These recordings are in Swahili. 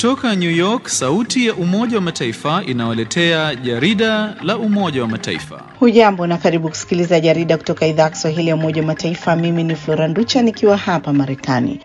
Kutoka New York, sauti ya Umoja wa Mataifa inawaletea jarida la Umoja wa Mataifa. Hujambo na karibu kusikiliza jarida kutoka idhaa ya Kiswahili ya Umoja wa Mataifa. Mimi ni Flora Nducha nikiwa hapa Marekani.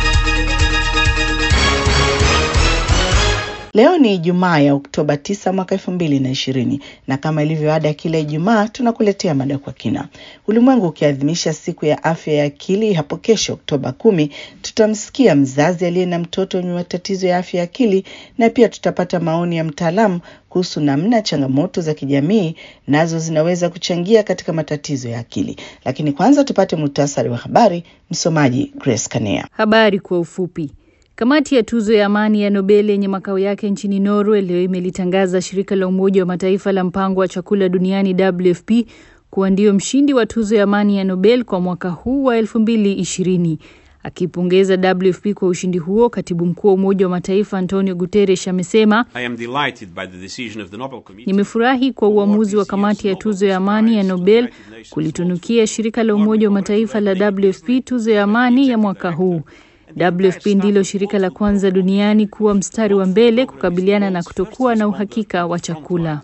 Leo ni Ijumaa ya Oktoba 9 mwaka 2020 na kama ilivyo ada kila Ijumaa tunakuletea mada kwa kina. Ulimwengu ukiadhimisha siku ya afya ya akili hapo kesho Oktoba kumi, tutamsikia mzazi aliye na mtoto wenye matatizo ya afya ya akili na pia tutapata maoni ya mtaalamu kuhusu namna changamoto za kijamii nazo zinaweza kuchangia katika matatizo ya akili. Lakini kwanza tupate muhtasari wa habari. Msomaji Grace Kanea. Habari kwa ufupi. Kamati ya tuzo ya amani ya Nobel yenye makao yake nchini Norway leo imelitangaza shirika la Umoja wa Mataifa la mpango wa chakula duniani WFP kuwa ndio mshindi wa tuzo ya amani ya Nobel kwa mwaka huu wa 2020. Akipongeza WFP kwa ushindi huo, katibu mkuu wa Umoja wa Mataifa Antonio Guterres amesema, nimefurahi kwa uamuzi wa kamati ya tuzo ya amani ya Nobel kulitunukia shirika la Umoja wa Mataifa la WFP tuzo ya amani ya mwaka huu. WFP ndilo shirika la kwanza duniani kuwa mstari wa mbele kukabiliana na kutokuwa na uhakika wa chakula.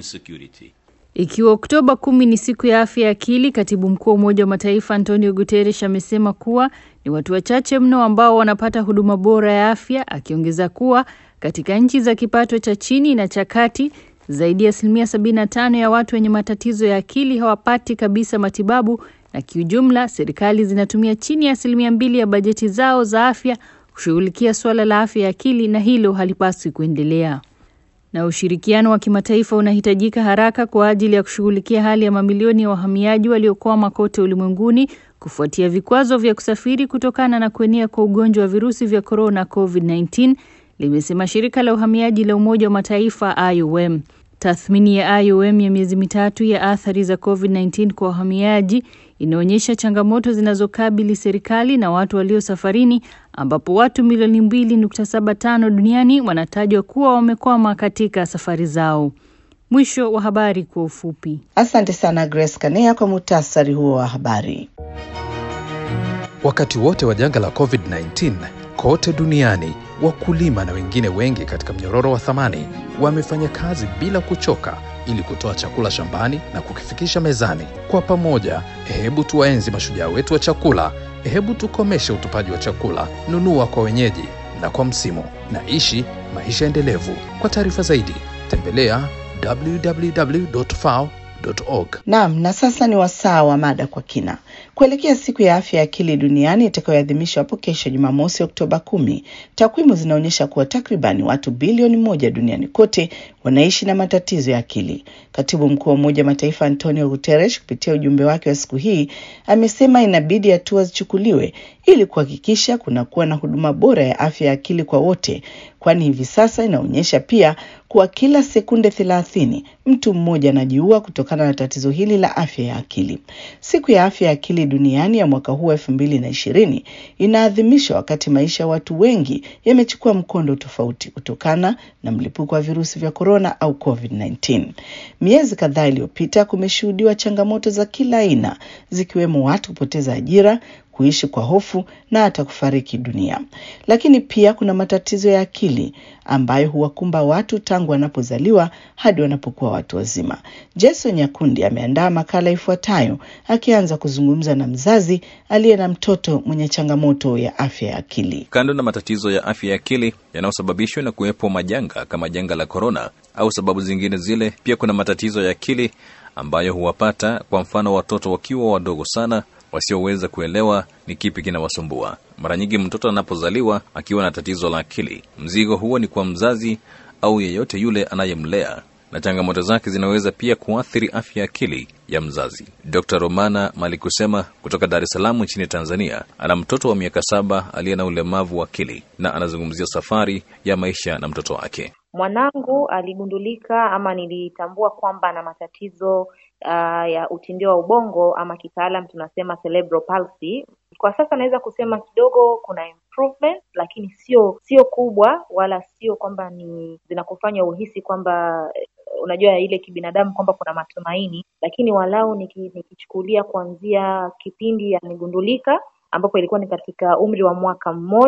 Ikiwa Oktoba kumi ni siku ya afya ya akili, katibu mkuu wa Umoja wa Mataifa Antonio Guterres amesema kuwa ni watu wachache mno ambao wanapata huduma bora ya afya, akiongeza kuwa katika nchi za kipato cha chini na cha kati zaidi ya asilimia 75 ya watu wenye matatizo ya akili hawapati kabisa matibabu na kiujumla serikali zinatumia chini ya asilimia mbili ya bajeti zao za afya kushughulikia suala la afya ya akili, na hilo halipaswi kuendelea. Na ushirikiano wa kimataifa unahitajika haraka kwa ajili ya kushughulikia hali ya mamilioni ya wahamiaji waliokwama kote ulimwenguni kufuatia vikwazo vya kusafiri kutokana na kuenea kwa ugonjwa wa virusi vya korona COVID-19, limesema shirika la uhamiaji la Umoja wa Mataifa IOM. Tathmini ya IOM ya miezi mitatu ya athari za COVID-19 kwa wahamiaji inaonyesha changamoto zinazokabili serikali na watu walio safarini, ambapo watu milioni 2.75 duniani wanatajwa kuwa wamekwama katika safari zao. Mwisho wa habari kwa ufupi. Asante sana Grace Kanea kwa muhtasari huo wa habari. Wakati wote wa janga la COVID-19 kote duniani wakulima na wengine wengi katika mnyororo wa thamani wamefanya kazi bila kuchoka ili kutoa chakula shambani na kukifikisha mezani. Kwa pamoja, hebu tuwaenzi mashujaa wetu wa chakula. Hebu tukomeshe utupaji wa chakula. Nunua kwa wenyeji na kwa msimu, na ishi maisha endelevu. Kwa taarifa zaidi, tembelea www.fao org. Naam, na sasa ni wasaa wa mada kwa kina. Kuelekea siku ya afya ya akili duniani itakayoadhimishwa hapo kesho Jumamosi Oktoba kumi, takwimu zinaonyesha kuwa takribani watu bilioni moja duniani kote wanaishi na matatizo ya akili. Katibu mkuu wa Umoja wa Mataifa Antonio Guterres kupitia ujumbe wake wa siku hii amesema inabidi hatua zichukuliwe ili kuhakikisha kunakuwa na huduma bora ya afya ya akili kwa wote, kwani hivi sasa inaonyesha pia kuwa kila sekunde thelathini mtu mmoja anajiua kutokana na tatizo hili la afya ya akili. Siku ya afya ya akili duniani ya mwaka huu elfu mbili na ishirini inaadhimishwa wakati maisha ya watu wengi yamechukua mkondo tofauti kutokana na mlipuko wa virusi vya korona au COVID-19. Miezi kadhaa iliyopita kumeshuhudiwa changamoto za kila aina zikiwemo watu kupoteza ajira kuishi kwa hofu na hata kufariki dunia. Lakini pia kuna matatizo ya akili ambayo huwakumba watu tangu wanapozaliwa hadi wanapokuwa watu wazima. Jason Nyakundi ameandaa makala ifuatayo akianza kuzungumza na mzazi aliye na mtoto mwenye changamoto ya afya ya akili. Kando na matatizo ya afya ya akili yanayosababishwa na kuwepo majanga kama janga la korona au sababu zingine zile, pia kuna matatizo ya akili ambayo huwapata, kwa mfano, watoto wakiwa wadogo sana wasioweza kuelewa ni kipi kinawasumbua. Mara nyingi mtoto anapozaliwa akiwa na tatizo la akili, mzigo huo ni kwa mzazi au yeyote yule anayemlea, na changamoto zake zinaweza pia kuathiri afya ya akili ya mzazi. Dr. Romana Malikusema kutoka Dar es Salaam nchini Tanzania ana mtoto wa miaka saba aliye na ulemavu wa akili na anazungumzia safari ya maisha na mtoto wake. Mwanangu aligundulika ama nilitambua kwamba ana matatizo uh, ya utindio wa ubongo ama kitaalam tunasema cerebral palsy. Kwa sasa naweza kusema kidogo kuna improvement, lakini sio sio kubwa wala sio kwamba ni zinakufanya uhisi kwamba unajua ile kibinadamu kwamba kuna matumaini, lakini walau niki, nikichukulia kuanzia kipindi amegundulika ambapo ilikuwa ni katika umri wa mwaka mmoja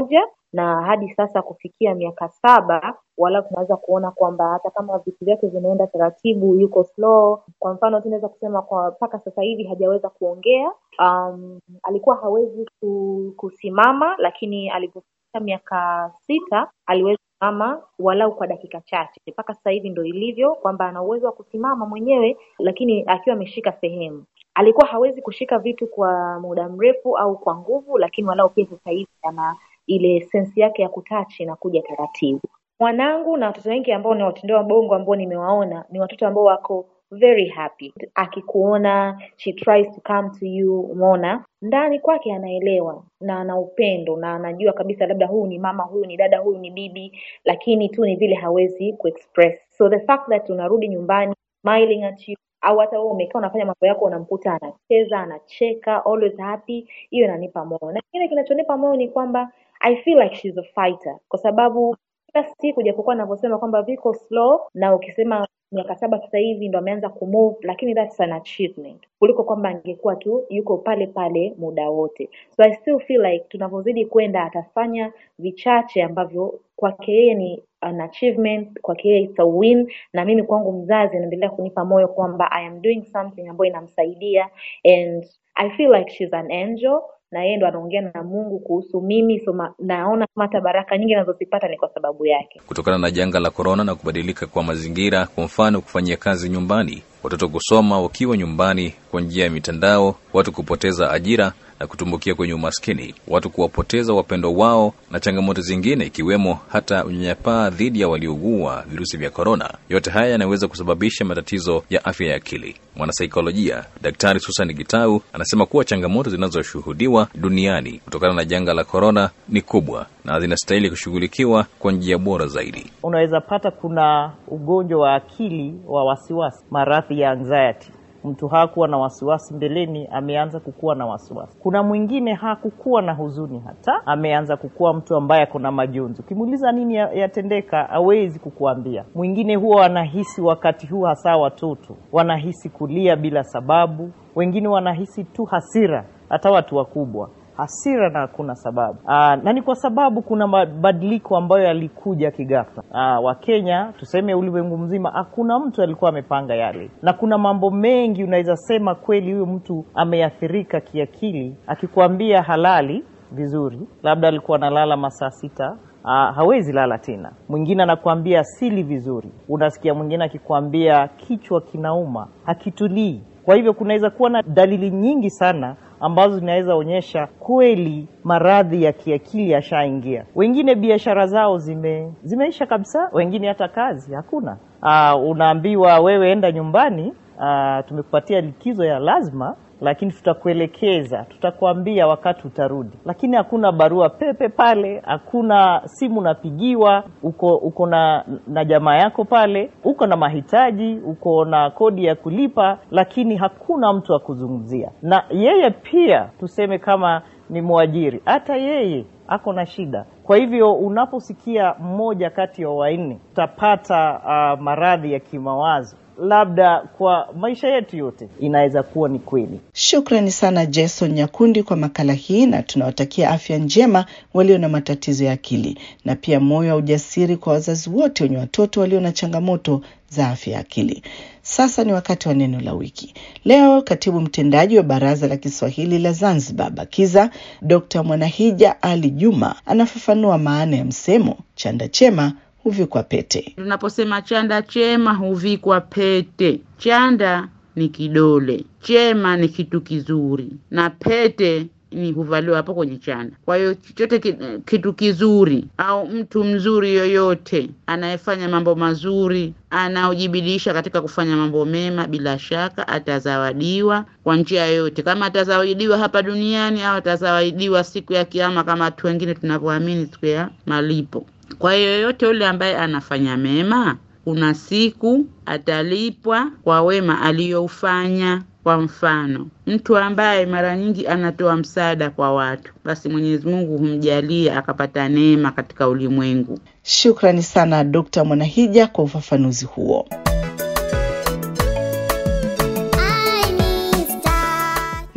na hadi sasa kufikia miaka saba wala tunaweza kuona kwamba hata kama vitu vyake vinaenda taratibu, yuko slow. Kwa mfano tunaweza kusema kwa mpaka sasa hivi hajaweza kuongea. Um, alikuwa hawezi kusimama, lakini alipofika miaka sita aliweza kusimama walau kwa dakika chache. Mpaka sasa hivi ndo ilivyo kwamba ana uwezo wa kusimama mwenyewe, lakini akiwa ameshika sehemu. Alikuwa hawezi kushika vitu kwa muda mrefu au kwa nguvu, lakini walau pia sasa hivi ana ile sensi yake ya kutachi na kuja taratibu. Mwanangu na watoto wengi ambao ni watendea wa bongo ambao nimewaona ni watoto ambao wako very happy. Akikuona she tries to come to you, umeona ndani kwake anaelewa na ana upendo na anajua kabisa labda huyu ni mama, huyu ni dada, huyu ni bibi, lakini tu ni vile hawezi kuexpress. So the fact that unarudi nyumbani smiling at you au hata wewe umekaa unafanya mambo yako unamkuta anacheza anacheka always happy, hiyo inanipa moyo. Na kingine kinachonipa moyo ni kwamba I feel like she's a fighter, kwa sababu kila siku japokuwa anavyosema kwamba viko slow, na ukisema miaka saba sasa hivi ndo ameanza kumove, lakini that's an achievement kuliko kwamba angekuwa tu yuko pale pale muda wote. So I still feel like tunavyozidi kwenda atafanya vichache ambavyo kwake yeye ni an achievement, kwake yeye it's a win, na mimi kwangu mzazi anaendelea kunipa moyo kwamba I am doing something ambayo inamsaidia and I feel like she's an angel na yeye ndo anaongea na Mungu kuhusu mimi so ma, naona kama hata baraka nyingi nazozipata ni kwa sababu yake. Kutokana na janga la korona na kubadilika kwa mazingira, kwa mfano kufanyia kazi nyumbani, watoto kusoma wakiwa nyumbani kwa njia ya mitandao, watu kupoteza ajira na kutumbukia kwenye umaskini, watu kuwapoteza wapendo wao na changamoto zingine ikiwemo hata unyanyapaa dhidi ya waliougua virusi vya korona. Yote haya yanaweza kusababisha matatizo ya afya ya akili. Mwanasaikolojia Daktari Susan Gitau anasema kuwa changamoto zinazoshuhudiwa duniani kutokana na janga la korona ni kubwa na zinastahili kushughulikiwa kwa njia bora zaidi. Unaweza pata kuna ugonjwa wa akili wa wasiwasi, maradhi ya anxiety mtu hakuwa na wasiwasi mbeleni, ameanza kukuwa na wasiwasi. Kuna mwingine hakukuwa na huzuni hata, ameanza kukuwa mtu ambaye ako na majonzi. Ukimuuliza nini yatendeka, hawezi kukuambia. Mwingine huwa wanahisi wakati huu, hasa watoto wanahisi kulia bila sababu, wengine wanahisi tu hasira, hata watu wakubwa hasira na hakuna sababu. Aa, na ni kwa sababu kuna mabadiliko ambayo yalikuja kighafla. Wakenya tuseme, ulimwengu mzima, hakuna mtu alikuwa amepanga yale, na kuna mambo mengi unaweza sema kweli huyo mtu ameathirika kiakili. Akikwambia halali vizuri, labda alikuwa analala masaa sita Uh, hawezi lala tena. Mwingine anakuambia sili vizuri, unasikia mwingine akikwambia kichwa kinauma, hakitulii. Kwa hivyo kunaweza kuwa na dalili nyingi sana ambazo zinaweza onyesha kweli maradhi ya kiakili yashaingia. Wengine biashara zao zime zimeisha kabisa, wengine hata kazi hakuna. Uh, unaambiwa wewe enda nyumbani, uh, tumekupatia likizo ya lazima lakini tutakuelekeza, tutakwambia wakati utarudi, lakini hakuna barua pepe pale, hakuna simu unapigiwa, uko uko na, na jamaa yako pale, uko na mahitaji, uko na kodi ya kulipa, lakini hakuna mtu wa kuzungumzia. Na yeye pia tuseme kama ni mwajiri, hata yeye ako na shida. Kwa hivyo unaposikia mmoja kati ya wanne utapata uh, maradhi ya kimawazo labda kwa maisha yetu yote inaweza kuwa ni kweli. Shukrani sana Jason Nyakundi kwa makala hii, na tunawatakia afya njema walio na matatizo ya akili na pia moyo wa ujasiri kwa wazazi wote wenye watoto walio na changamoto za afya ya akili. Sasa ni wakati wa neno la wiki. Leo katibu mtendaji wa Baraza la Kiswahili la Zanzibar BAKIZA Dr. Mwanahija Ali Juma anafafanua maana ya msemo chanda chema huvikwa pete. Tunaposema chanda chema huvikwa pete, chanda ni kidole, chema ni kitu kizuri, na pete ni huvaliwa hapo kwenye chanda. Kwa hiyo chochote kitu kizuri au mtu mzuri yoyote anayefanya mambo mazuri, anaojibidiisha katika kufanya mambo mema, bila shaka atazawadiwa kwa njia yoyote, kama atazawadiwa hapa duniani au atazawadiwa siku ya Kiyama, kama watu wengine tunavyoamini siku ya malipo. Kwa hiyo yoyote yule ambaye anafanya mema, kuna siku atalipwa kwa wema aliyoufanya. Kwa mfano, mtu ambaye mara nyingi anatoa msaada kwa watu, basi Mwenyezi Mungu humjalia akapata neema katika ulimwengu. Shukrani sana Dr. Mwanahija kwa ufafanuzi huo.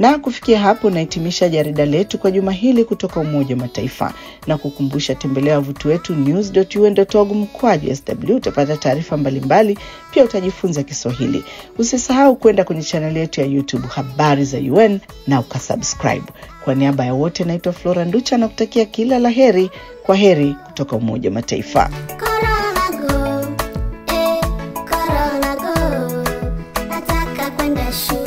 Na kufikia hapo nahitimisha jarida letu kwa juma hili kutoka Umoja wa Mataifa na kukumbusha, tembelea wavuti wetu news.un.org mkwaju sw. Utapata taarifa mbalimbali, pia utajifunza Kiswahili. Usisahau kwenda kwenye chaneli yetu ya YouTube habari za UN na ukasubscribe. Kwa niaba ya wote, naitwa Flora Nducha na kutakia kila la heri. Kwa heri kutoka Umoja wa Mataifa. Corona go, eh, Corona go. Nataka kwenda shule.